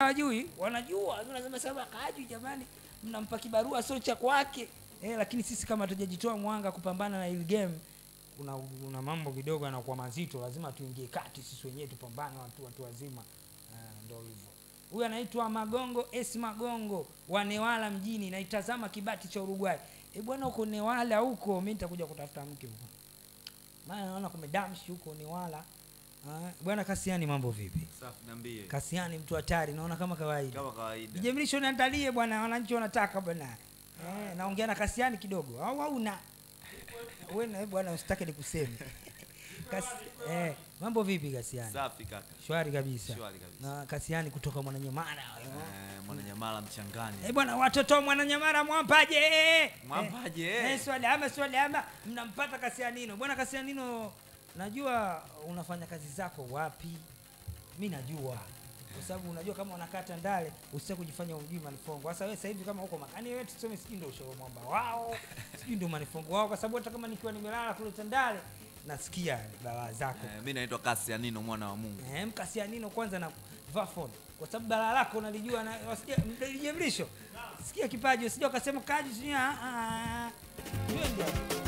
hawajui wanajua lakini wanasema sasa kajui jamani mnampa kibarua sio cha kwake eh, lakini sisi kama tujajitoa mwanga kupambana na hili game kuna, kuna mambo kidogo yanakuwa mazito lazima tuingie kati sisi wenyewe tupambane watu watu wazima uh, ndo hivyo huyu anaitwa magongo s magongo wa newala mjini naitazama kibati cha uruguay e bwana huko newala huko mi nitakuja kutafuta mke huko maana naona kumedamshi huko newala Ah, bwana kasiani mambo vipi Safi, niambie. kasiani mtu hatari naona kama kawaida Kama kawaida. Jemlisho niandalie bwana, wananchi wanataka bwana. Eh, naongea na Kasiani kidogo. Au hauna? Wewe na bwana usitake nikuseme. Kasi, eh, mambo vipi Kasiani? Safi kaka. Shwari kabisa. Shwari kabisa. Na Kasiani kutoka Mwananyamala. Eh, Mwananyamala mchangani. Eh bwana, watoto wa Mwananyamala mwampaje? Mwampaje? Eh, swali ama swali ama mnampata Kasianino. Bwana Kasianino, najua unafanya kazi zako wapi? Mi najua kwa sababu unajua kama unakata ndale usitaki kujifanya umjui manifongo. Sasa wewe sasa hivi kama uko makani wewe tuseme sijui ndio ushauri mwamba wao, sijui ndio manifongo wao, kwa sababu hata kama nikiwa nimelala kule Tandale nasikia balaa zako. Eh, mimi naitwa Kasianino mwana wa Mungu. Eh, mkasianino kwanza na Vafon kwa sababu balaa lako unalijua na wasikia mjemlisho. Sikia kipaji usije ukasema kaji sijui ah ah. Twende.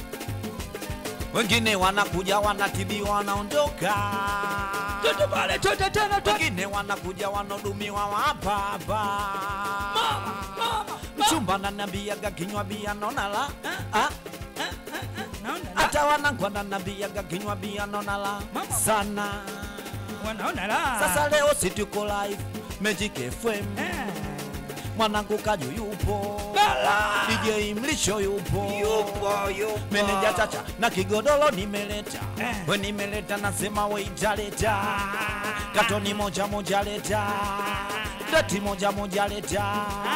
Wengine wanakuja wanatibiwa wanaondoka. Twende pale, twende tena, twende. Wengine wanakuja wanahudumiwa hapa hapa. Mchumba ananiambiaga kinywa bia naona la. Ah, Naona la. hata wanangu wananiambiaga kinywa bia naona la Mama. sana. wanaona la. Sasa leo si tuko live Magic FM. Eh. Mwanangu Kaju yupo. Bala. DJ Mlisho yupo. Yupo, yupo. Meneja Chacha na kigodoro nimeleta. Eh. We nimeleta nasema we italeta. Katoni moja moja leta. Dati moja moja leta.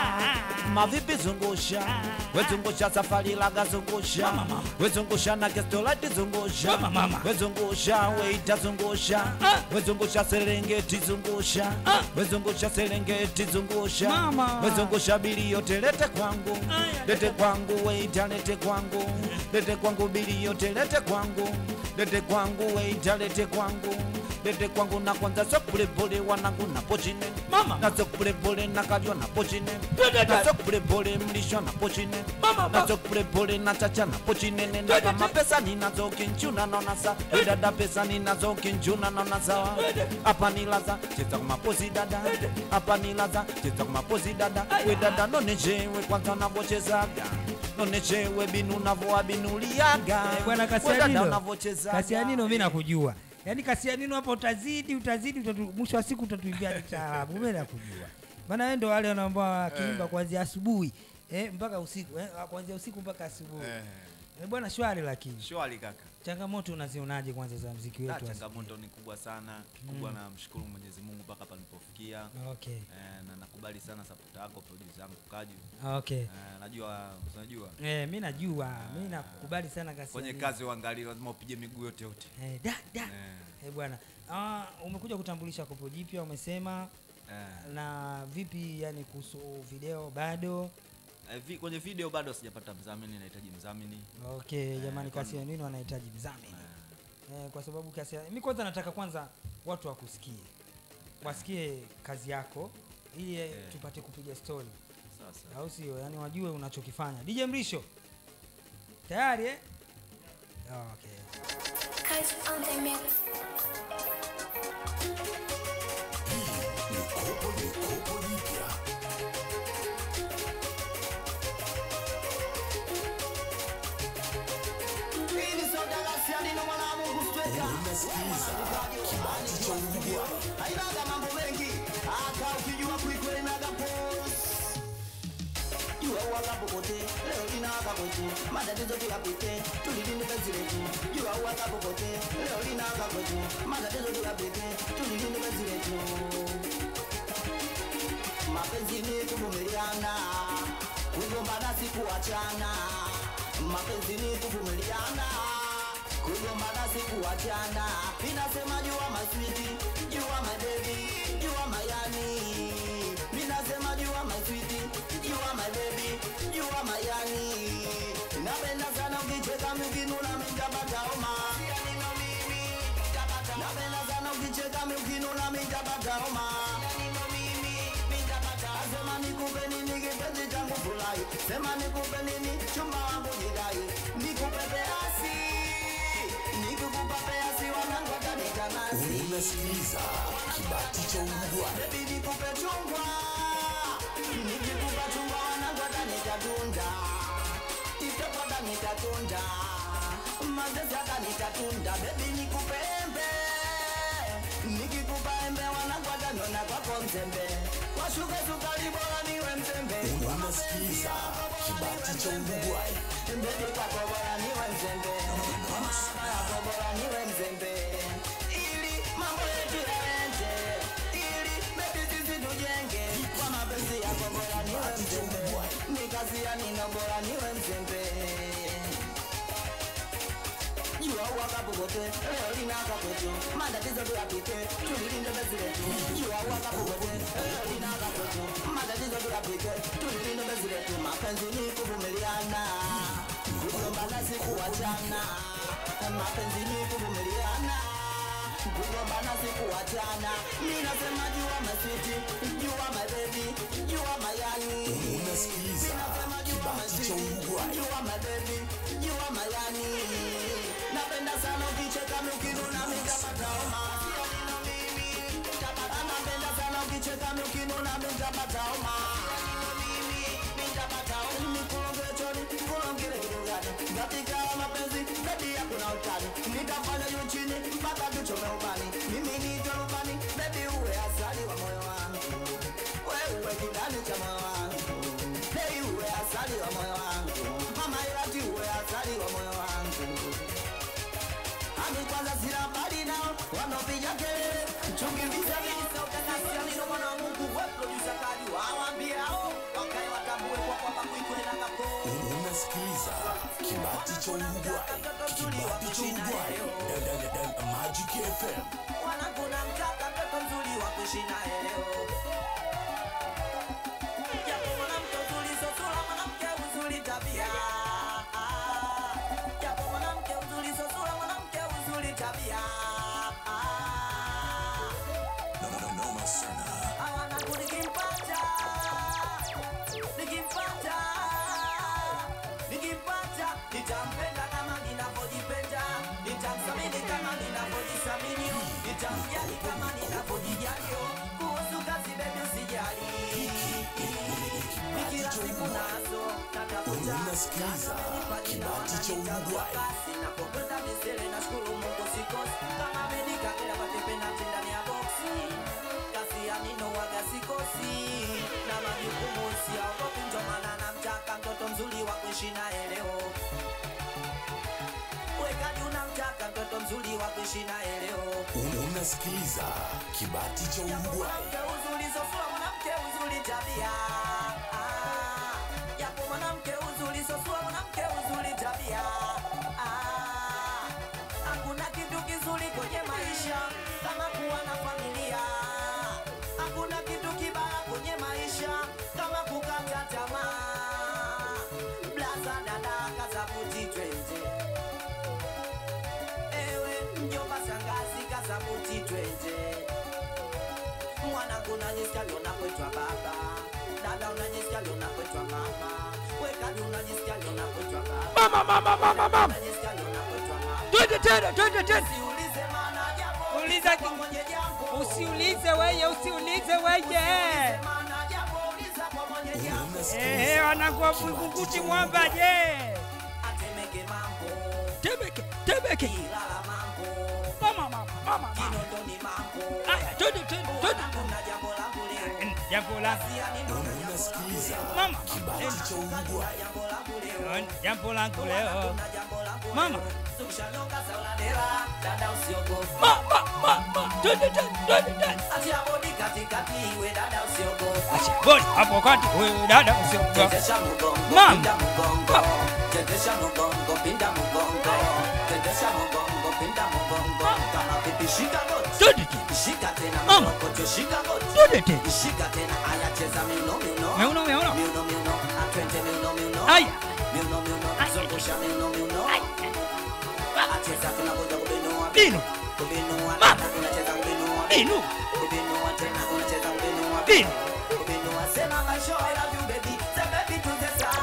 Mavipi zungusha. We zungusha safari laga zungusha. Mama, mama. We zungusha na kestolati zungusha. Mama, mama. We zungusha we itazungusha. Ah. We zungusha Serengeti zungusha. Ah. We zungusha Serengeti zungusha. Mama. We zungusha bili yote lete kwangu. Aya, Lete kwangu weita lete kwangu. Lete kwangu bili yote lete kwangu. Lete kwangu weita lete kwangu. Lete kwangu na kwanza so pole pole wanangu na pochine. Mama. Na so pole pole na kajwa na pochine. Dada, Na so pole pole mlisho na pochine. Mama, Na mama. so pole pole na chacha na pochine. Na Dada, kama dada. pesa ninazo kinchuna naona sa. We dada pesa ninazo kinchuna naona sawa. Hapa ni laza cheza kwa mapozi dada. Hapa ni laza cheza kwa mapozi dada. We dada nonechewe kwanza unavyochezaga. Nonechewe binu unavyoabinuliaga. Eh, bwana We dada Kasianino, unavyochezaga. Kasianino mimi nakujua. Yaani Kasianino hapo utazidi utazidi utatu, mwisho wa siku utatuimbia taarabu. Mimi nakujua. Maana wewe ndo wale wanaambia wakiimba kuanzia asubuhi eh, mpaka usiku eh, kuanzia usiku mpaka asubuhi. Eh, Eh, bwana shwari lakini. Shwari kaka. Changamoto unazionaje kwanza za mziki Na wetu? wa changamoto ni kubwa sana. Kikubwa na mshukuru Mwenyezi Mungu mpaka hapa nilipofikia. siku? Okay. Eh, na nakubali sana support yako producer yangu Kaju. Okay. Eh, najua unajua Eh, mimi najua, mimi nakukubali sana Kasianino. kwenye kazi uangalie lazima upige miguu yote yote. Eh, da da. Eh, Eh, bwana. Ah, umekuja kutambulisha kopo jipya umesema eh. na vipi yani kuhusu video bado? Eh, vi, kwenye video bado sijapata mdhamini, nahitaji mdhamini. Okay, jamani kwa- Kasianino anahitaji mzamini. Eh, Eh, kwa sababu Kasia, mimi kwanza nataka kwanza watu wakusikie. Wasikie kazi yako ili eh, Eh. tupate kupiga story. Sasa Au sio? Yaani wajue unachokifanya. DJ Mrisho. Tayari eh? Okay. Cause on the mix. Hainaga mambo mengi hata ukijua kuikwenaga pos jua uwakapopote leo linawaka kwetu matatizo tuyapite tulilinde penzi letu jua uwakapopote leo linawaka kwetu matatizo tuyapite tulilinde penzi letu mapenzi ni kuvumiliana kugombana si kuachana mapenzi ni kuvumiliana kugombana si kuachana inasema jua maswiti jua mabebi jua mayani minasema jua maswiti jua mabebi jua mayani napenda sana ukicheka mikinuna mijabataoma napenda sana ukicheka mikinuna mijabataoma dai sema nikupe nini chumba wangu jidai nikupe peasi nikikupa peasi wanangu atanitanasi unasikiliza kibati cha Uruguay. Baby nikupe chungwa nikikupa chungwa wanangu atanitatunda itepo atanitatunda mazezi atanitatunda bebi nikupe embe nikikupa embe wanangu ataniona kwako mzembe washuke sukari bora niwe mzembe unasikiliza kibati cha Uruguay. Mbele kwako bora niwe mzembe Mama yako bora niwe mzembe Ili mambo yetu yaende Ili baby sisi tujenge Kwa mapenzi yako bora niwe mzembe Ni kazi ya nino bora niwe mzembe jua uwaka popote leo linaka kwetu matatizo tuyapite tulilinde bezi letu jua uwaka popote leo linaka kwetu matatizo tuyapite tulilinde bezi letu mapenzi ni kuvumiliana kugombana si kuachana mapenzi ni kuvumiliana kugombana si kuachana mi nasema jua maswiti jua mabebi jua mayani Unasikiliza kibati cha Uruguay. jua mabebi jua mayani napenda sana ukicheka miukinuna mitapata homa napenda sana ukicheka miukinuna mitapata homa mikulongechoni kulongile kidugani katika mapenzi bebi yakuna utani nitafanya juu chini mpaka tuchome ubani mimi nitwe rubani bebi uwe asali wa moyo wangu wewe kidani cha moyo wangu Hey, uwe asali wa moyo wangu mama irati uwe asali wa moyo wangu Ami kwanza sina mbali nao wanapiga kelele chungi visa visa utakasia nino mwana wa Mungu we producer kali waambie hao wakae watambue kwa kwamba kuikwenda kapo Unasikiliza kibati cha Uruguay. Kibati cha Uruguay. Da- da- da- da- Magic FM. wanakuna mtaka mtoto mzuri wa kuishi naye leo japo mwanamke uzuri sio sura mwanamke uzuri tabia japo mwanamke uzuri sio sura mwanamke uzuri tabia No, no, no, noma sana. hawana nikimpata nikimpata nikimpata nitampenda kama ninavyojipenda nitamsamini kama ninavyojisamini nitamjali kama ninavyojijali kuhusu kazi bebi usijali nikila siku nazo natafuta Unasikiliza kibati cha Uruguay. napokwenda misele na shukuru mungu sikosi kama menika kila matepe na tenda ni ya boksi kazi ya nino waga sikosi na majukumu siaogopi ndo maana namtaka mtoto mzuri wa kuishi naye leo weka juu namtaka mtoto mzuri wa kuishi naye leo Unasikiliza kibati cha Uruguay. mwanamke uzuri sosura mwanamke uzuri tabia Ah, japo mwanamke uzuri sosura mwanamke uzuri tabia Ah, hakuna kitu kizuri kwenye maisha kama kuwa na familia hakuna kitu kibaya kwenye maisha kama kukata tamaa blaza dada kazabuti twende ewe mjomba shangazi kazabuti twende mwanangu unajisikia leo nakwetwa baba dada unajisikia leo nakwetwa mama wekadi unajisikia leo nakwetwa baba mama mama mama mama unajisikia leo nakwetwa mama twende tena twende tena siulize maana jambo Uliza kwa ki- mwenye jambo usiulize weye usiulize weye maana jambo uliza kwa mwenye jambo ehe wanakuwa vuguvuti mwamba je atemeke mambo tebeke tebeke ilala mambo mama mama mama mama kinondoni mambo aya twende twende twende kuna jambo langu leo jambo la Unasikiliza mama kibati cha Uruguay. jambo langu leo jambo langu leo kuna jambo langu Mama. leo tukishanoka sauladera dada usiogope mama mama twende twende twende twende atia bodi katikati iwe dada usiogope acha bodi hapo kati wewe dada usiogope Tetesha mugongo, Mama. pinda mugongo. Tetesha mugongo, pinda mugongo. Tetesha mugongo, pinda mugongo. Kama pipi shika goti. twende twende Shika tena Mama. mkokocho, shika goti. twende tena Shika tena aya cheza miuno miuno. meuno meuno Miuno miuno, atwende miuno miuno. aya Miuno miuno, zungusha miuno miuno. Acheza tunakuja kubinua. bino Kubinua Mama. tena unacheza kubinua. bino Kubinua tena unacheza kubinua. bino Kubinua sema my show I love you baby. Say baby to the side.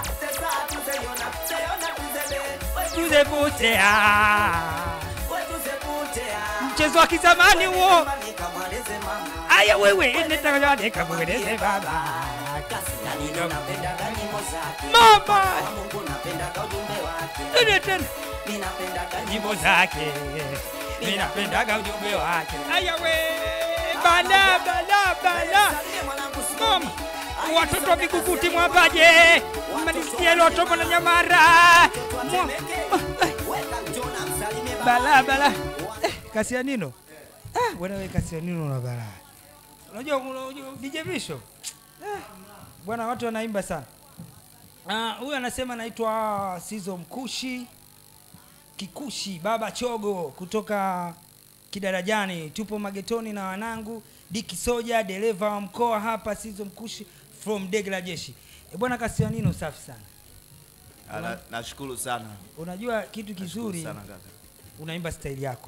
sepute ah. Wetu seputea. mchezo wa kizamani huo Mama nikamweleze mama. aya wewe nitakamweleze baba Kasi na nino napendaga nyimbo zake. mama Kwa Mungu napendaga ujumbe wake. tena tena Ninapendaga nyimbo zake ninapendaga ujumbe wake aya we bala bala bala Salimie mwanangu mama Smoky. watoto wa vikukuti mwapaje mmanisikie lotomo na nyamara Mwa- Weka Jona msalimie baba. bala bala eh, kasianino ah, bwana we kasianino na bala unajua unajua DJ Visho ah, bwana watu wanaimba sana Ah, huyu anasema anaitwa Sizo Mkushi Kikushi Baba Chogo kutoka Kidarajani. Tupo magetoni na wanangu Diki Soja, dereva wa mkoa hapa Sizo Mkushi from Dege la Jeshi. E bwana Kasianino, safi sana. Ala, nashukuru sana Unajua kitu Nashukuru kizuri, sana kaka unaimba staili yako,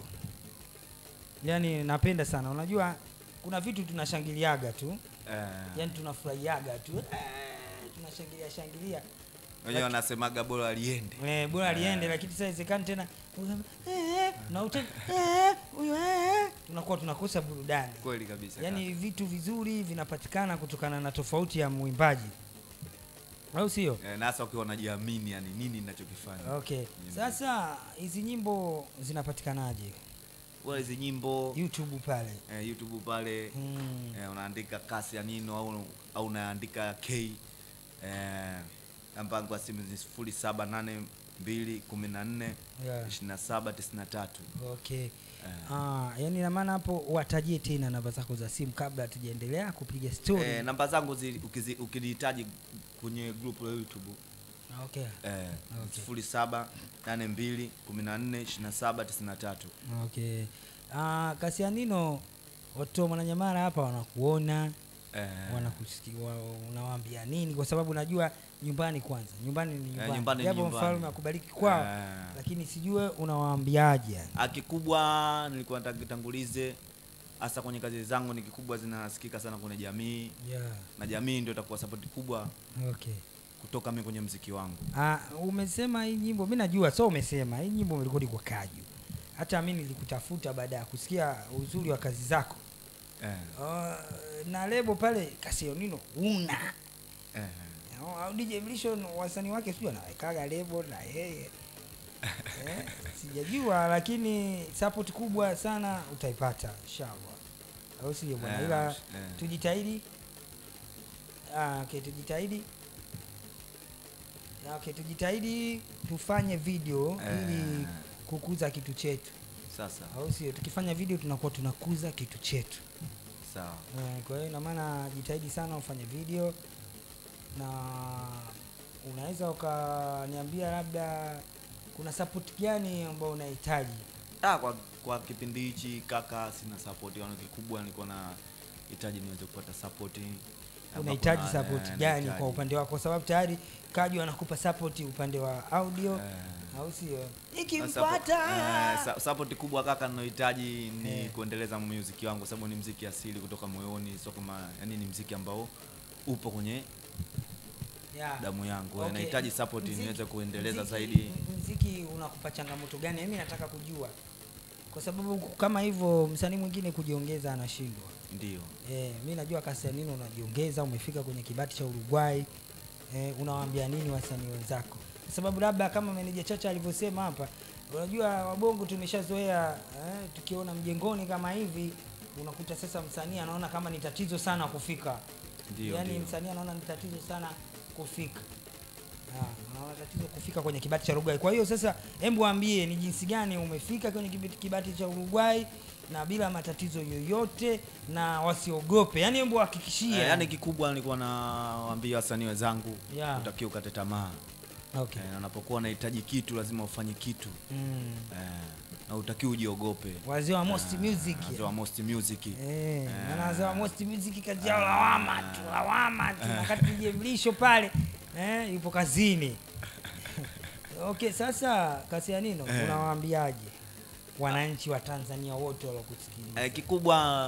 yaani napenda sana. Unajua kuna vitu tunashangiliaga tu, eh, yaani tunafurahiaga tu eh, tunashangilia shangilia wenyewe wanasemaga bora liende Eh, bora liende lakini sasa iwezekani tena useme, eh, na ute eh, huyo eh, tunakuwa tunakosa burudani. kweli kabisa Yaani vitu vizuri vinapatikana kutokana na tofauti ya mwimbaji, au sio? kaka. eh, na hasa ukiwa unajiamini yani nini ninachokifanya Okay, sasa hizi nyimbo zinapatikanaje? Kwa hizi nyimbo YouTube pale. eh, youtube pale Mm. eh, unaandika kasi ya nino au, au unaandika k eh, namba yangu ya simu ni sifuri saba nane mbili kumi na nne Yeah. ishirini na saba tisini na tatu Okay. Eh. Ah, yani ina maana hapo watajie tena namba zako za simu kabla hatujaendelea kupiga story. eh, namba zangu zi- ukizi- ukinihitaji kwenye group la youtube Okay. eh, Okay. sifuri saba nane mbili kumi na nne ishirini na saba tisini na tatu Okay. Ah, Kasianino watu wa Mwananyamala hapa wanakuona, eh, wanakusikia, wa, unawaambia nini? Kwa sababu najua nyumbani kwanza, nyumbani ni nyumbani, nyumbani ni japo nyumbani. mfalme akubariki kwao, Eh. lakini sijue unawaambiaje yani. Ah, kikubwa nilikuwa nataka kitangulize hasa kwenye kazi zangu ni kikubwa zinasikika sana kwenye jamii Yeah. na jamii ndio itakuwa sapoti kubwa Okay. kutoka mimi kwenye mziki wangu Ah, umesema hii nyimbo, mi najua, so umesema hii nyimbo umerekodi kwa Kaju. Hata mi nilikutafuta baada ya kusikia uzuri wa kazi zako. eh, Ah, na lebo pale Kasionino una eh. au au DJ Mlisho wasanii wake sijui anawekaga lebo na yeye eh, sijajua, lakini support kubwa sana utaipata inshallah, au sio bwana? Eh, Ila eh. tujitahidi. Ah, okay, tujitahidi. Ah, Okay, tujitahidi tufanye video Eh. ili kukuza kitu chetu, Sasa au sio? Tukifanya video tunakuwa tunakuza kitu chetu. sawa Eh, Kwa hiyo ina maana jitahidi sana ufanye video, na unaweza ukaniambia labda kuna support gani ambayo unahitaji? ah, kwa, kwa kipindi hichi kaka sina support yani kikubwa nilikuwa na hitaji niweze kupata support Ambapo Unahitaji na- support eh, gani nahitaji. kwa upande wako? Kwa sababu tayari Kaju anakupa support upande wa audio, Eh. au sio? Support- Ikimpata eh, sa- support kubwa kaka ninayohitaji ni Eh. kuendeleza muziki wangu kwa sababu ni mziki asili kutoka moyoni sio kama yani ni mziki ambao upo kwenye Yeah. damu yangu Okay. nahitaji support Mziki- niweze kuendeleza mziki- zaidi Mziki unakupa changamoto gani? Mimi nataka kujua, kwa sababu kama hivyo msanii mwingine kujiongeza anashindwa. ndio Eh, mi najua Kastanino unajiongeza, umefika kwenye kibati cha Uruguay. Eh, unawaambia nini wasanii wenzako? Kwa sababu labda kama meneja Chacha alivyosema hapa, unajua wabongo tumeshazoea eh, tukiona mjengoni kama hivi unakuta sasa msanii anaona kama ni tatizo sana kufika. Ndio, yaani ndio. msanii anaona ni tatizo sana kufika. Ah, anaona tatizo kufika kwenye kibati cha Uruguay. Kwa hiyo sasa, hebu waambie ni jinsi gani umefika kwenye kibati, kibati cha Uruguay na bila matatizo yoyote na wasiogope. Yaani hebu wahakikishie. Eh, yani kikubwa nilikuwa nawaambia wasanii wenzangu Yeah. utakiwa ukate tamaa okay. eh, na unapokuwa unahitaji kitu lazima ufanye kitu Mm. eh, na utakiwa ujiogope Wazee wa Most Music. Wazee wa Most Music Eh, maana wazee wa Most Music kazi yao lawama tu, lawama tu. Na Wakati DJ Mlisho pale eh, yupo kazini. okay, sasa Kasianino Eh. unawaambiaje wananchi wa Tanzania wote waliokusikiliza? eh, kikubwa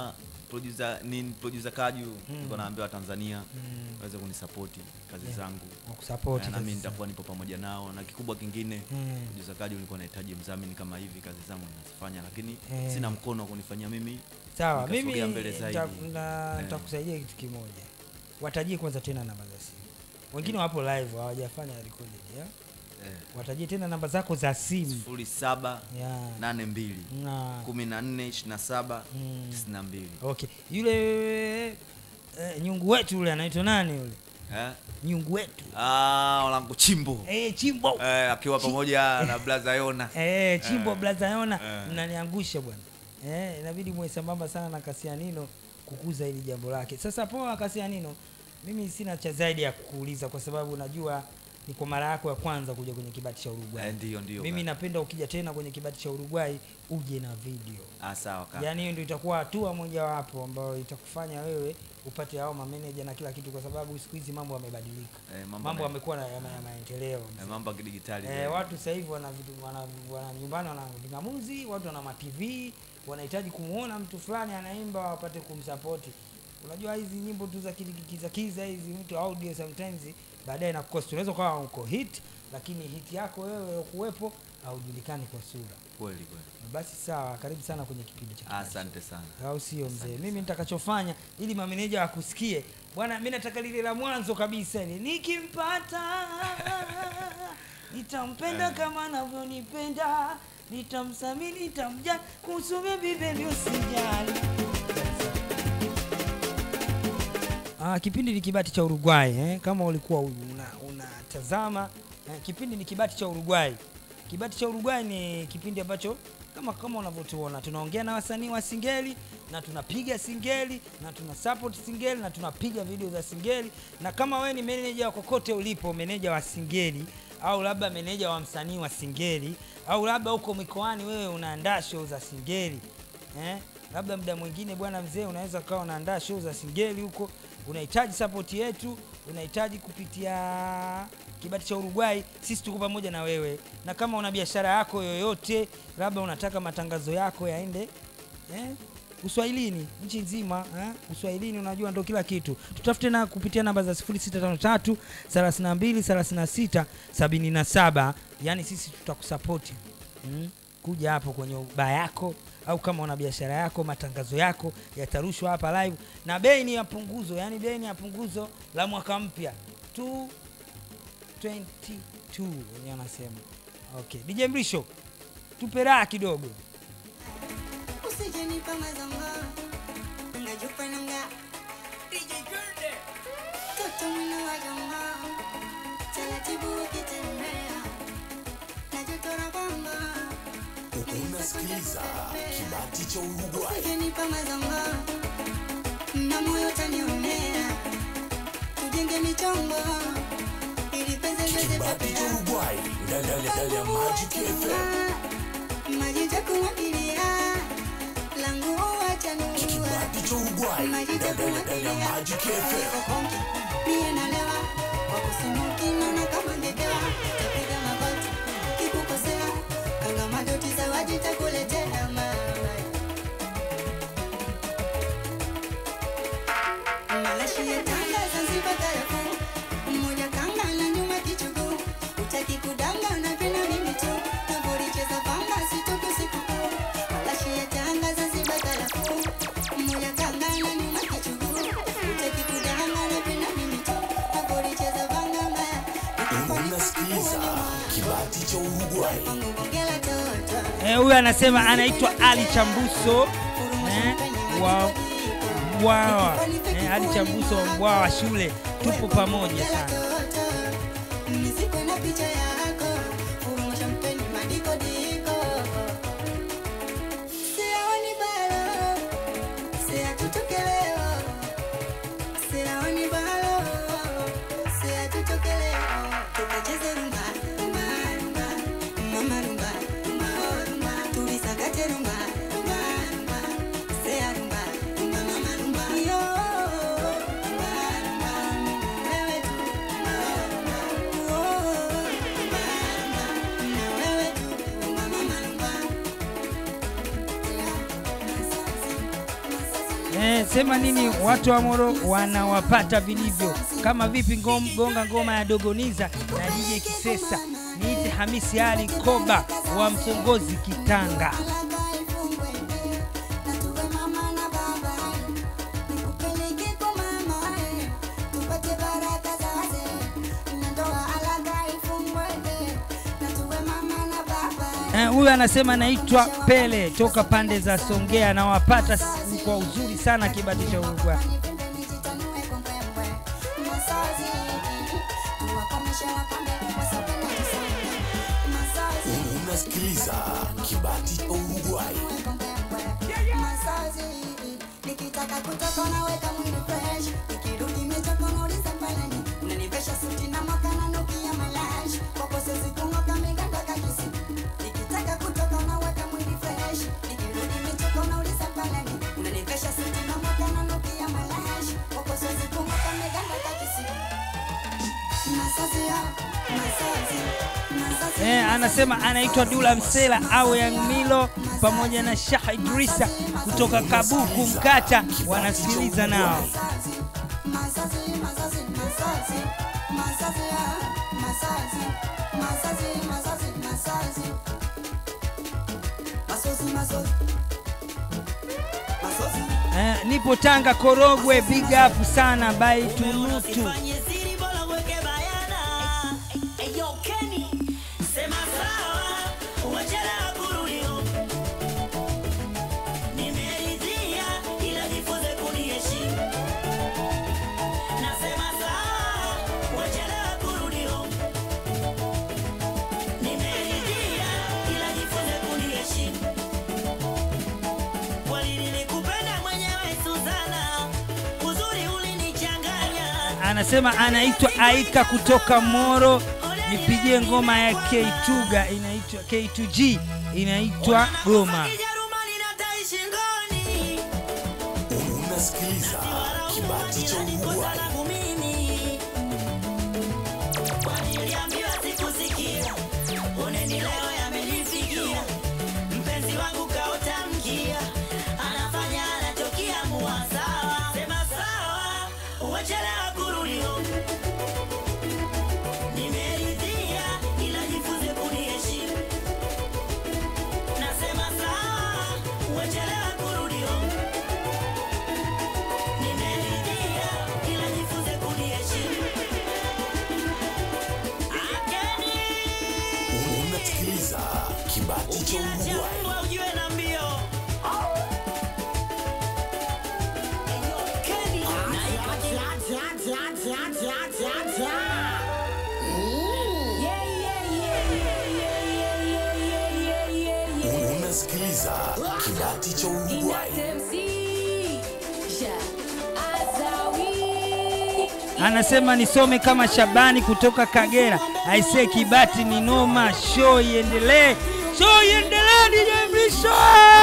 producer ni producer Kaju niko naambia Tanzania waweze kunisapoti kazi zangu wakusapoti Eh, na mimi kabisa. nitakuwa nipo pamoja nao na kikubwa kingine Mm. producer Kaju nilikuwa nahitaji mdhamini kama hivi kazi zangu nazifanya lakini Eh. sina mkono wa kunifanyia mimi sawa mimi nikasogea mbele nita- zaidi. na- Eh. nitakusaidia kitu kimoja watajie kwanza tena namba za simu wengine wapo live hawajafanya recorded ya eh, watajie tena namba zako za simu sifuri saba ya nane mbili na kumi na nne ishirini na saba Mm. tisini na mbili okay yule eh, nyungu wetu yule anaitwa nani yule eh? nyungu wetu ah, walangu chimbo eh, chimbo eh, akiwa pamoja na blaza Yona eh, chimbo Eh. blazayona Eh. mnaniangusha bwana eh, inabidi muwe sambamba sana na kasianino kukuza hili jambo lake sasa poa kasianino mimi sina cha zaidi ya kukuuliza kwa sababu najua ni kwa mara yako ya kwanza kuja kwenye kibati cha Uruguay Eh, ndio ndio mimi kaka. napenda ukija tena kwenye kibati cha Uruguay uje na video ah, sawa kaka. yaani hiyo ndio itakuwa hatua mojawapo ambayo itakufanya wewe upate hao mameneja na kila kitu kwa sababu siku hizi mambo yamebadilika Eh, mambo mambo yame- yamekuwa na ya ma- ya maendeleo eh, mambo ya kidigitali Eh, zaidi. watu sasa hivi wana vitu wana, wana nyumbani wana vingamuzi, watu wana ma TV, wanahitaji kumuona mtu fulani anaimba wapate kumsapoti. Unajua hizi nyimbo tu za kiza kiza hizi mtu audio sometimes baadaye na cost. Unaweza ukawa uko hit lakini hit yako wewe kuwepo haujulikani kwa sura. kweli kweli Basi sawa, karibu sana kwenye kipindi cha Kipaji. asante sana au sio mzee? Mimi nitakachofanya ili mameneja wakusikie bwana, mi nataka lile la mwanzo kabisa, ile nikimpata nitampenda kama anavyonipenda, nitamsamini, nitamjali, kuhusu bibi bebi usijali. Ah, kipindi ni kibati cha Uruguay eh? Kama ulikuwa una- unatazama eh, kipindi ni kibati cha Uruguay. Kibati cha Uruguay ni kipindi ambacho kama kama unavyotuona tunaongea na wasanii wa singeli na tunapiga singeli na tuna support singeli na tunapiga video za singeli, na kama wewe ni meneja wa kokote ulipo, meneja wa singeli au labda meneja wa msanii wa singeli au labda huko mikoani wewe unaandaa show za singeli eh? labda muda mwingine bwana mzee unaweza ukawa unaandaa show za singeli huko unahitaji sapoti yetu unahitaji kupitia kibati cha Uruguay sisi tuko pamoja na wewe na kama una biashara yako yoyote labda unataka matangazo yako yaende eh? uswahilini nchi nzima eh? uswahilini unajua ndo kila kitu tutafute na kupitia namba za 0653 32 36 77 yani sisi tutakusapoti mm? kuja hapo kwenye baa yako au kama una biashara yako matangazo yako yatarushwa hapa live na bei ni ya punguzo yani bei ni ya punguzo la mwaka mpya 222 wenyewe wanasema okay DJ Mrisho tupe raha kidogo Usijenipa mazanga Ngajupa nanga Toto mwina wajanga Taratibu ukitembea Najutora kwamba unasikiliza kibati cha Uruguay. Usijenipa mazanga Na moyo tanionea Tujenge michongo Ili penzi liweze Kibati cha Uruguay ndani ya- ndani ya Magic FM. Maji takumwagilia langu wachanua Kibati cha Uruguay ndani ya- ndani ya Magic FM. Mie nalewa kwa kusema ukinona kama ngekewa tapiga magoti kikukosea kanga madoti zawadi takuletea mama Malashi ya tanga Zanzibar karafuu mmoja kanga na nyuma kichuguu utaki kudanga unapenda mimi tu navolicheza pamba sitoke sikukuu Malashi ya tanga Zanzibar karafuu mmoja kanga na nyuma kichuguu utaki kudanga unapenda mimi tu navolicheza pamba mbaya Unasikiliza kibati cha Uruguay. Mungu bongela toto Eh, huyu anasema anaitwa Ali Chambuso eh, wa Mbwawa eh, Ali Chambuso wa Mbwawa shule, tupo pamoja sana. Niziko na picha yako Furuma champeni madiko diko Siyaoni balo Siya tutoke leo Siyaoni balo Siya tutoke leo Tukacheze rumba Rumba rumba Mama rumba Rumba rumba Tulisakate rumba Rumba rumba Siya rumba Rumba mama rumba Yo Rumba rumba Wewe tu Rumba rumba anasema nini watu wa Moro wanawapata vilivyo kama vipi ngom, gonga ngoma ya Dogoniza na DJ Kisesa niite Hamisi Ali Koba wa Msongozi Kitanga Eh, huyu anasema naitwa Pele toka pande za Songea nawapata s- kwa uzuri sana kibati cha Uruguay Unasikiliza Kibati cha Uruguay. nikitaka kutoka naweka mwili fresh nikirudi mechoka nauliza palani unanivesha suti na mwaka na nukia malash kwako sezi kung'oka miganda kakisi nikitaka kutoka naweka mwili fresh nikirudi mechoka nauliza palani unanivesha suti na mwaka na nukia malash kwako sezi kung'oka miganda kakisi masazi ya masazi masazi eh, anasema anaitwa Dula Msela au Young Milo pamoja na Shah Idrisa kutoka Kabuku Mkata wanasikiliza nao masazi masazi masazi masazi ya masazi masazi masazi masazi masozi masozi masozi eh, nipo Tanga Korogwe, big up sana by Tunutu Usifanye siri bora uweke bayana. Eh, eh, yo, Kenny, sema sawa, wachelewa kurudi home. Nimeridhia, ila jifunze kuniheshimu. Nasema sawa, wachelewa kurudi home. Nimeridhia, ila jifunze kuniheshimu. Kweli nilikupenda mwenyewe Suzana, uzuri ulinichanganya. anasema anaitwa Aika kutoka Moro, nipigie ngoma ya K2ga inaitwa K2G inaitwa Goma. Kijerumani na tai shingoni. Unasikiliza Kibati cha Uruguay. Langu mimi. Kwani niliambiwa sikusikia. Oneni leo yamenifikia. Mpenzi wangu kaota mkia. Anafanya anachokiamua sawa. Sema sawa. Wachelewa kurudi home. Nimeridhia ila jifunze kuniheshimu. Nasema sawa. Wachelewa kurudi home. Nimeridhia ila jifunze kuniheshimu. Akeni Unasikiliza Kibati cha ukiacha Uruguay. mbwa ujue na mbio. Akeni Unasikiliza Kibati cha Uruguay. Anasema nisome kama Shabani kutoka Kagera. Aisee, Kibati ni noma, show iendelee, show iendelee, DJ Mrisho.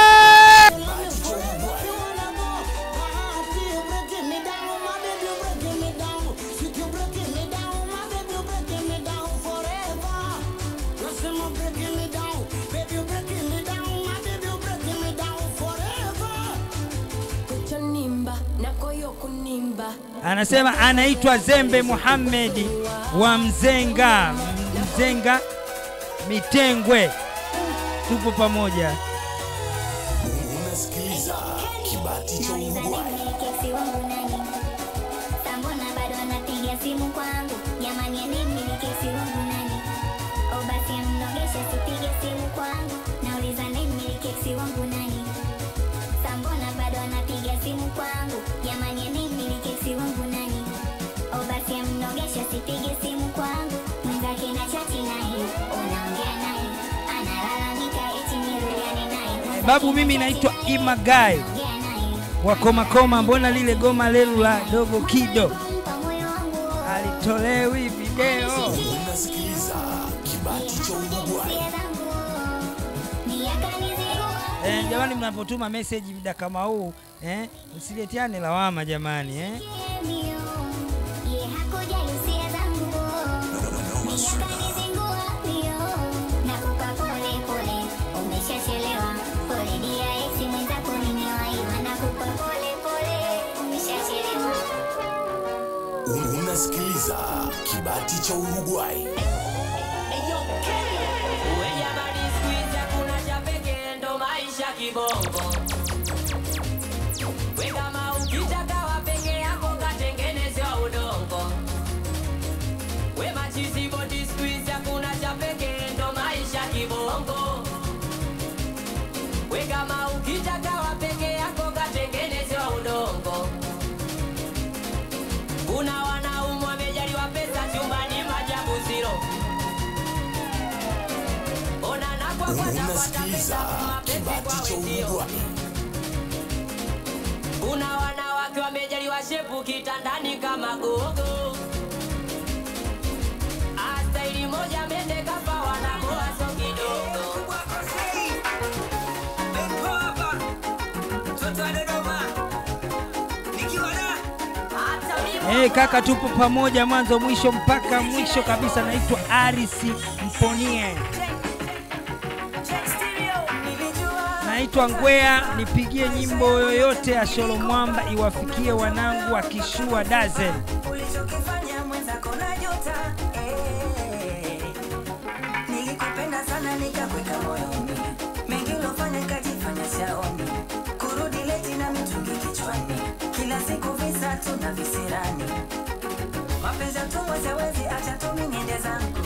Anasema anaitwa Zembe Muhamedi wa Mzenga, Mzenga Mitengwe, tupo pamoja. Unasikiliza Kibati cha Uruguay. Kesi wangu nani? Sambona bado anapiga simu kwangu? Jamani, nimiliki wangu nani? O basi mnogeshe, sipige simu kwangu. Nauliza nimiliki wangu nani? Sambona bado anapiga simu kwangu? Jamani, nimiliki wangu nani? O basi mnogeshe, sipige simu kwangu. Mwenzake na chati naye, unaongea naye, analalamika eti nirudiane naye. Babu, mimi naitwa Imagai Ongea naye. wa Komakoma. Mbona lile goma lelu la dogo kido alitolewi video? Unasikiliza Kibati cha Uruguay. Eh, jamani, mnapotuma message muda kama huu eh, msiletiane lawama jamani eh. Unasikiliza kibati cha Uruguay. Uwe jamani, siku hizi hakuna cha pekee, ndo maisha kibongo. We kama ukitaka wa peke yako katengeneze wa udongo. We machizi bodi, siku hizi hakuna cha pekee, ndo maisha kibongo. We kama ukitaka wa peke yako katengeneze wa udongo. Kuna wanaume wamejaliwa pesa chumbani majabu zero. Ona na kwa kwa tapata Unasikiliza pesa mapenzi kwa kibati cha wenzio. Uruguay. Kuna wanawake wamejaliwa shepu kitandani kama gogo. Astaili moja mende kafa wanamoa so kidogo. Hata mimi Hey, kaka tupo pamoja mwanzo mwisho mpaka mwisho kabisa. Naitwa Arisi Mponie, naitwa Ngwea. Nipigie nyimbo yoyote ya Sholo Mwamba iwafikie wanangu wa Kishua Dazen. ulichokifanya mwenzako na juta eh. nilikupenda sana nikakweka moyoni mengi ulofanya kajifanya shaoni kurudi leti na mitungi kichwani kila siku visa tuna visirani mapenzi tumwezewezi acha tumi niende zangu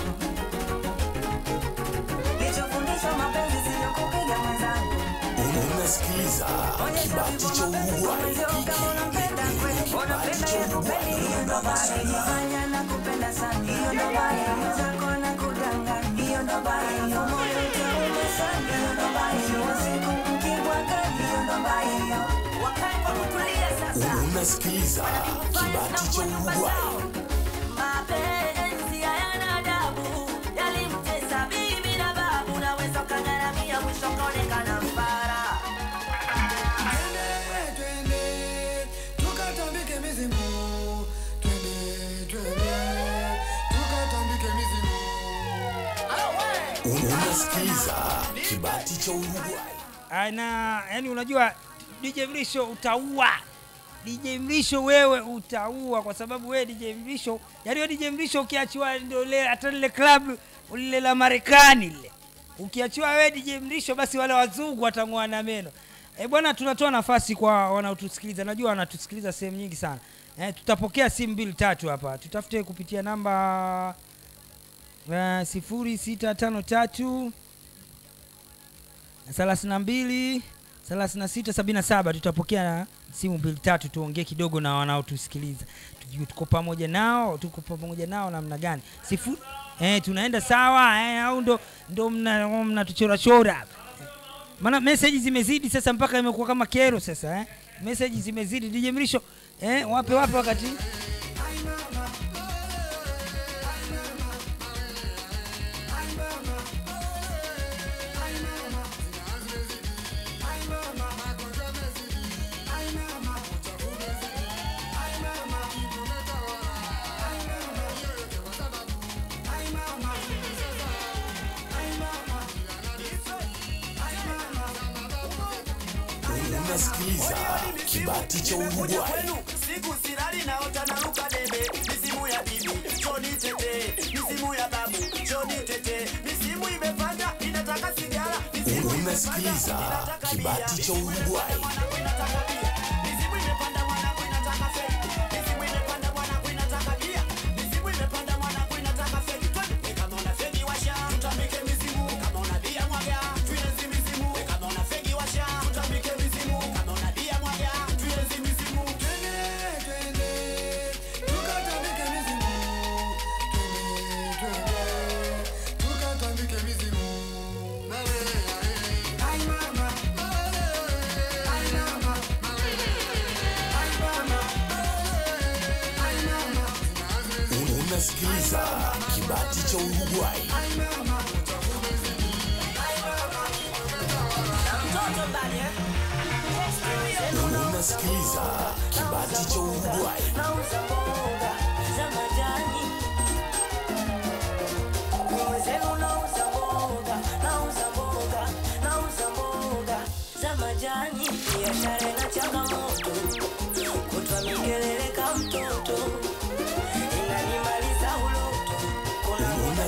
lichofundishwa mapenzi siyo kupiga mwenzangu Unasikiliza kibati cha Uruguay. kama unampenda kweli unapenda yakupeli hiyo ndo baya jifanya na kupenda sana hiyo ndo baya mwenzako na kudanganya hiyo ndo baya hiyo moyo utauma sana hiyo ndo baya hiyo siku mkibwagani hiyo ndo baya hiyo wakae kwa kutulia sasa Unasikiliza kibati cha Uruguay. mapenzi hayana adabu yalimtesa bibi na babu naweza ukagharamia mwisho kaonekana mfara tukatambike mizimu twende twende tukatambike mizimu Unasikiliza kibati cha Uruguay. ana yani unajua DJ Mrisho utaua DJ Mrisho wewe utaua kwa sababu wewe DJ Mrisho yani wewe DJ Mrisho ukiachiwa ndio ile hata lile club lile la Marekani lile ukiachiwa wewe DJ Mrisho basi wale wazungu watang'oa na meno e bwana tunatoa nafasi kwa wanaotusikiliza najua wanatusikiliza sehemu nyingi sana e, tutapokea simu mbili tatu hapa tutafute kupitia namba uh, sifuri sita tano tatu thelathini na mbili thelathini na sita sabini na saba tutapokea simu mbili tatu tuongee kidogo na wanaotusikiliza tujue tuko pamoja nao tuko pamoja nao namna gani sifu eh, tunaenda sawa eh, au ndo ndo mna- mnatuchorachora hapa maana meseji zimezidi sasa mpaka imekuwa kama kero sasa eh? meseji zimezidi DJ Mrisho eh, wape wape wakati Unasikiliza kibati cha Uruguay. siku silali naota naruka debe misimu ya bibi choni tete misimu ya babu choni tete misimu imepanda inataka sigara misimu Unasikiliza kibati cha Uruguay. misimu imepanda mwanangu inataka feki misimu imepanda mwanangu inataka bia misimu imepanda mwanangu inataka feki twende kama una feki washa tutambike misimu kama una bia mwaga tuenzi misimu kama una feki washa tutambike misimu kama una bia mwaga tuenzi misimu twende twende tukatambike mizimu twende twende tukatambike mizimu Ai mama Ai mama Ai mama Ai mama Unasikiliza kibati cha Uruguay. Unasikiliza kibati cha Uruguay. nauza mboga za majani mwenzenu nauza mboga nauza mboga nauza mboga za majani biashara na changamoto kutwa mikelele ka mtoto ila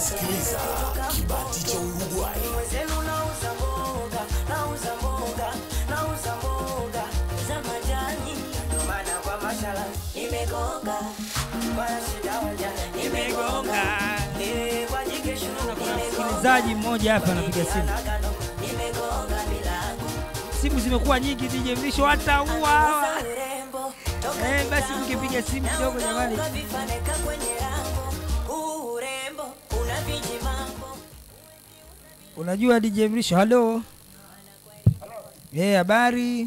Unasikiliza kibati cha Uruguay. Mwenzenu nauza mboga, nauza mboga, nauza mboga za majani. Ndio maana kwa mashala nimegonga, kwa shida waja nimegonga. Eh, kwa jike shuru nimegonga. msikilizaji mmoja hapa anapiga simu Anagano, nimegonga milango. simu zimekuwa nyingi DJ Mrisho hata ua Nauza urembo, toka Eh, basi kitambo. mkipiga simu kidogo Na jamani. ukaunga vifaneka kwenye rango. Huu urembo una vijimambo. unajua DJ Mrisho halo Eh, habari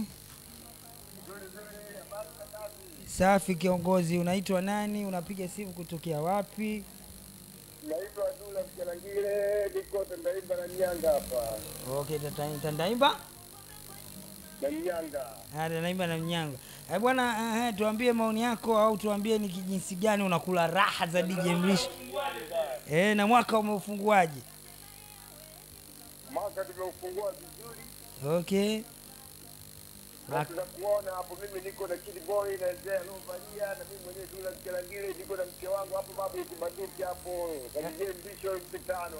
safi kiongozi unaitwa nani unapiga simu kutokea wapi Naitwa Dula Mjalangile, niko Tandaimba na Nyanga hapa. okay tata- tandaimba Na Nyanga. Ah, Tandaimba na Mnyanga. Eh, bwana eh, tuambie maoni yako au tuambie ni kijinsi gani unakula raha za DJ Mrisho. Eh, na mwaka umeufunguaje? Mwaka tumeufungua vizuri. Okay. Na tunakuona hapo, mimi niko na Kid Boy na Zea Lovalia na mimi mwenyewe Dula Mjalangile, niko na mke wangu hapo babu Kibanduki hapo. Na DJ Mbisho mpitano.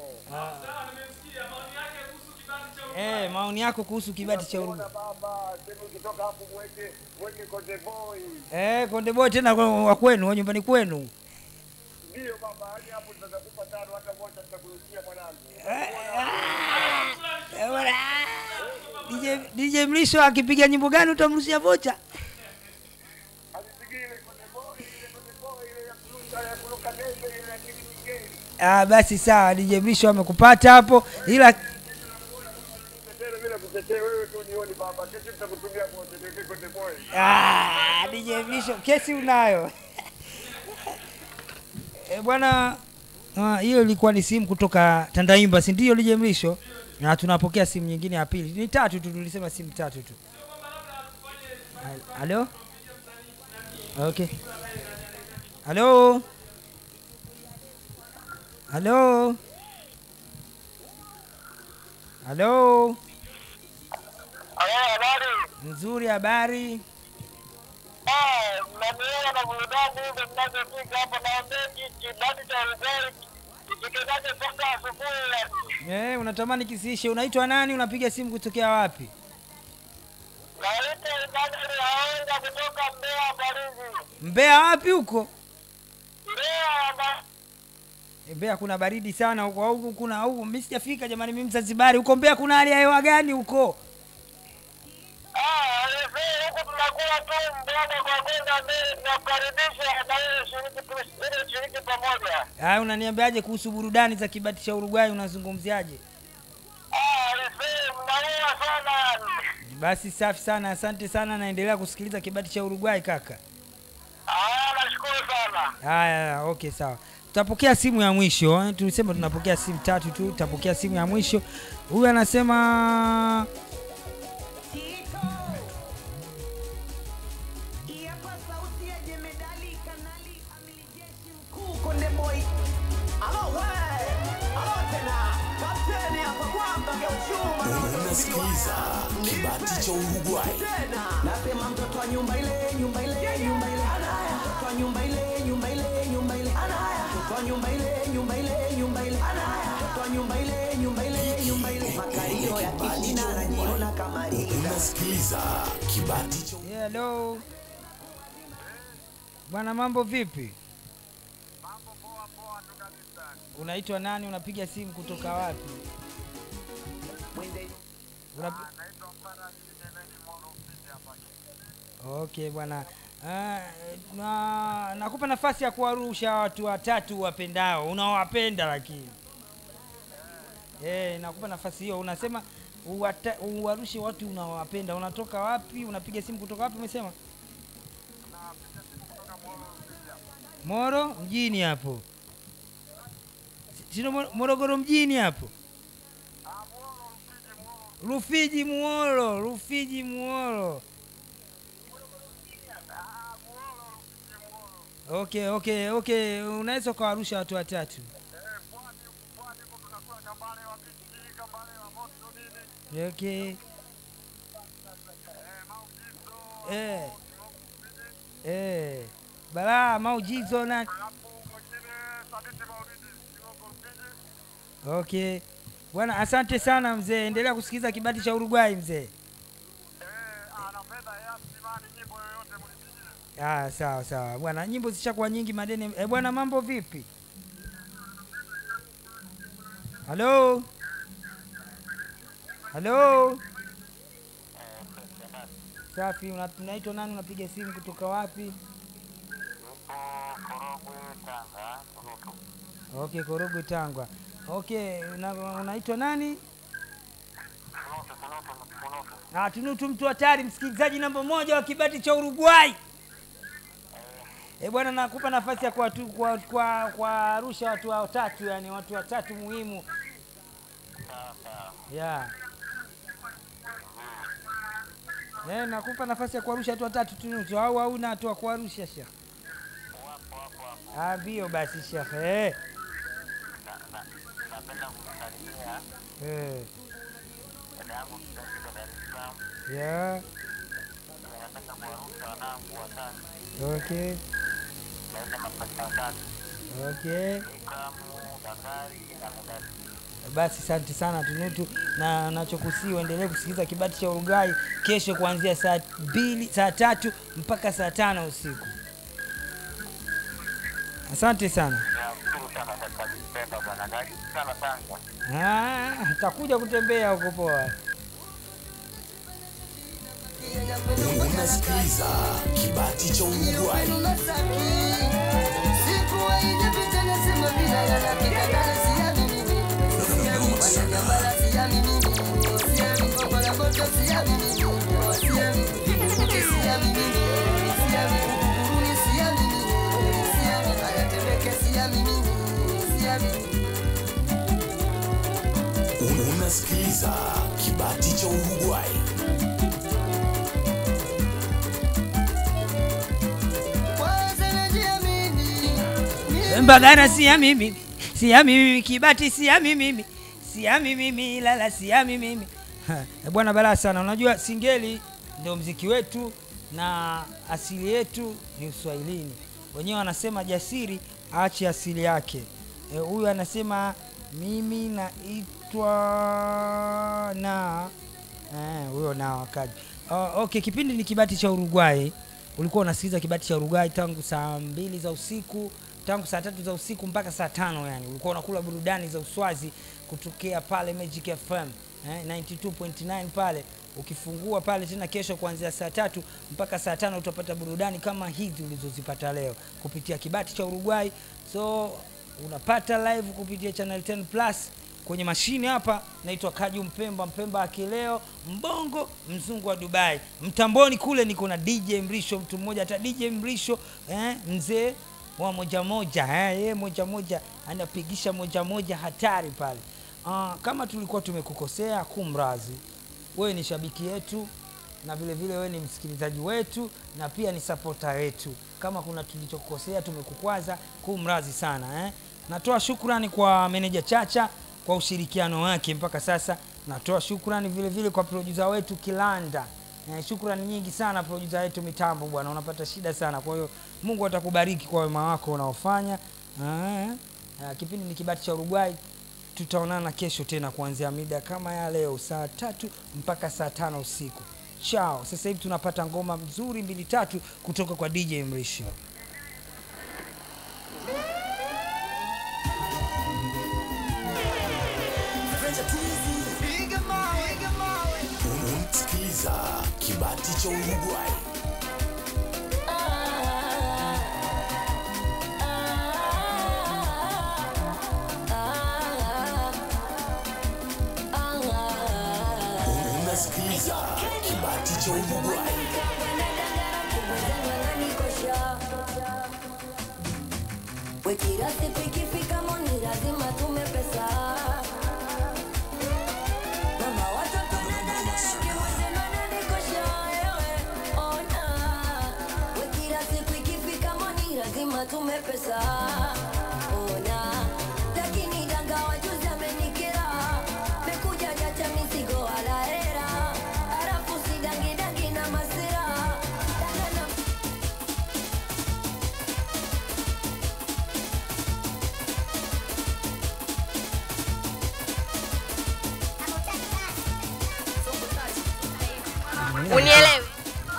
Eh, maoni yako kuhusu kibati cha Urugu. Tunakuona baba, sema ukitoka hapo mweke mweke Konde Boy. Eh, Konde Boy tena kwa- wa kwenu, wa nyumbani kwenu. Ndio baba, hadi hapo tutakupa tano hata moja tutakurushia mwanangu. Eh, bwana. DJ, DJ Mrisho akipiga nyimbo gani utamrushia vocha? Alipigia ile Konde Boy, ile Konde Boy ile ya kuruka ya kuruka debe ile ya Kid Migeli. Ah, basi sawa, DJ Mrisho amekupata hapo, ila Tetele bila kutetea wewe tu nioni baba. Kesho tutakutumia moja tuweke Konde Boy. ah, DJ Mrisho kesi unayo. Eh, bwana ah, hiyo ilikuwa ni simu kutoka Tandaimba, si ndio DJ Mrisho? Na tunapokea simu nyingine ya pili. Ni tatu tu, tulisema simu tatu tu. Halo? Okay. Halo? Halo? Halo? habari. Nzuri, habari? Eh, mnaniona na burudani hizo mnazofika hapo na mbeki kibadi cha Uruguay. Kipikezaje mpaka asubuhi yani. Eh, unatamani kisiishe. Unaitwa nani? Unapiga simu kutokea wapi? Naitwa Emmanuel Haonga kutoka Mbeya Mbalizi. Mbeya wapi huko? Mbeya na Eh, Mbeya kuna baridi sana huko, au huku kuna au mimi sijafika jamani, mimi Mzanzibari. Huko Mbeya kuna hali ya hewa gani huko? ah, leo huko tunakula tu mboga kwa kwenda mbele tunakaribisha na ile shiriki tu- ile shiriki pamoja. Ah, unaniambiaje kuhusu burudani za kibati cha Uruguay unazungumziaje? Ah, leo mnaua sana yani. Basi safi sana, asante sana, naendelea kusikiliza kibati cha Uruguay kaka. Ah, nashukuru sana. Haya, okay, sawa. Tutapokea simu ya mwisho eh. Tulisema tunapokea simu tatu tu, tutapokea simu ya mwisho. Huyu anasema Hapa sauti ya jemedali kanali amili jeshi mkuu Konde Boy. Alo we, alo tena, kapteni hapa kwamba geuchuma Unasikiliza kibati cha Uruguay. tena. Nasema mtoto wa nyumba ile, nyumba ile, nyumba ile. Anaya. Mtoto wa nyumba ile, nyumba ile, nyumba ile. Anaya. Mtoto wa nyumba ile, nyumba ile, nyumba ile. Anaya. Mtoto wa nyumba ile, nyumba ile, nyumba ile. Makario ya kishina anajiona kama ringa. Unasikiliza kibati cha yeah, hello. Bwana, mambo vipi? Unaitwa nani? Unapiga simu kutoka wapi? Una... Okay bwana. Ah, na nakupa nafasi ya kuwarusha watu watatu wapendao unaowapenda lakini eh, nakupa nafasi hiyo. Unasema uwata- uwarushe watu unaowapenda. Unatoka wapi? Unapiga simu kutoka wapi? Umesema Moro mjini hapo, sino Mo- Morogoro mjini hapo, Rufiji Muolo, Rufiji Muolo. Okay, okay, okay. Unaweza ukawarusha watu watatu. Okay. Eh. Eh. Balaa maujizo na Okay bwana, asante sana mzee, endelea kusikiliza kibati cha Uruguay mzee. Ah, sawa sawa bwana, nyimbo zishakuwa nyingi madeni. Eh bwana, mambo vipi? Halo, halo. Safi, una- unaitwa nani? Unapiga simu kutoka wapi? Okay, Korogwe Tangwa. Okay, una, unaitwa nani? Ah, Tunutu mtu hatari, msikilizaji namba moja wa kibati cha Uruguay. Eh bwana, nakupa nafasi ya kuwatu- kwa kwa kuwarusha watu watatu, yani watu watatu muhimu. Yeah. Eh, nakupa nafasi ya kuwarusha watu watatu Tunutu, au hauna watu wa kuwarusha Sheikh? Ah, ndio basi Sheikh. Eh. Eh. Yeah. Okay. Okay. Basi asante sana Tunutu, na nachokusii uendelee kusikiliza kibati cha Uruguay kesho kuanzia saa mbili, saa tatu mpaka saa tano usiku. Asante sana. Ah, takuja kutembea huko poa. Unasikiliza kibati cha Uruguay. Unasikiliza kibati cha Uruguay. Mbagara siami mimi, siami mimi, Kibati siami mimi, siami mimi, Ilala siami mimi. Ha, eh, Bwana balaa sana. Unajua singeli ndio mziki wetu na asili yetu ni Uswahilini. Wenyewe wanasema jasiri aache asili yake. Eh, Huyu anasema mimi naitwa na Eh, huyo nao akaja. Uh, okay, kipindi ni kibati cha Uruguay. Ulikuwa unasikiliza kibati cha Uruguay tangu saa mbili za usiku, tangu saa tatu za usiku mpaka saa tano yani. Ulikuwa unakula burudani za Uswazi kutokea pale Magic FM eh, 92.9 pale. Ukifungua pale tena kesho kuanzia saa tatu mpaka saa tano utapata burudani kama hizi ulizozipata leo kupitia kibati cha Uruguay. So unapata live kupitia channel 10 plus kwenye mashine hapa naitwa Kaju Mpemba, Mpemba akileo mbongo mzungu wa Dubai. Mtamboni kule niko na DJ Mrisho, mtu mmoja hata DJ Mrisho eh, mzee wa moja moja eh, yeye moja moja anapigisha moja moja hatari pale. Uh, kama tulikuwa tumekukosea kumrazi, wewe ni shabiki yetu na vile vile wewe ni msikilizaji wetu na pia ni sapota wetu. Kama kuna tulichokukosea tumekukwaza, kumrazi sana eh. Natoa shukrani kwa meneja Chacha kwa ushirikiano wake mpaka sasa. Natoa shukrani vile vile kwa producer wetu Kilanda. Eh, shukrani nyingi sana producer wetu mitambo bwana, unapata shida sana. Kwa hiyo Mungu atakubariki kwa wema wako unaofanya. Ah, ah, kipindi ni kibati cha Uruguay. Tutaonana kesho tena kuanzia mida kama ya leo saa tatu mpaka saa tano usiku. Chao. Sasa hivi tunapata ngoma nzuri mbili tatu kutoka kwa DJ Mrisho. Unasikiliza kibati cha Uruguay. Unasikiliza kibati cha Uruguay. Kila siku ikifika moni lazima tume pesa. Mama watoto kiwezekana nikosha wewe, ona. We kila siku ikifika moni lazima tume pesa. Ona. Lakini danga wajuzi amenikera. Mekuja jacha mizigo wala hera. Halafu si dangi dangi na masira. Danga na unielewi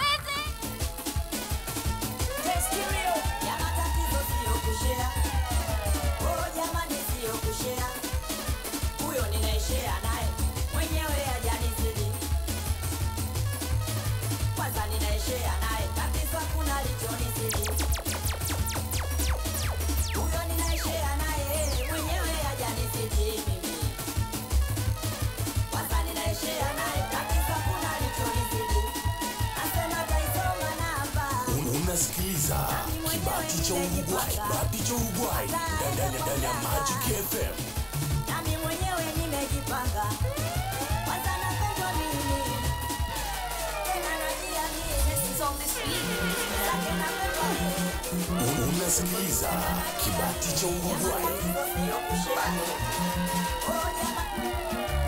unasikiliza kibati cha Uruguay, kibati cha Uruguay ndani ya ndani ya Magic FM. nami mwenyewe nimejipanga kwanza napendwa mimi tena najiamini Zake napendwa mimi. Unasikiliza kibati cha Uruguay. Oh, jamani.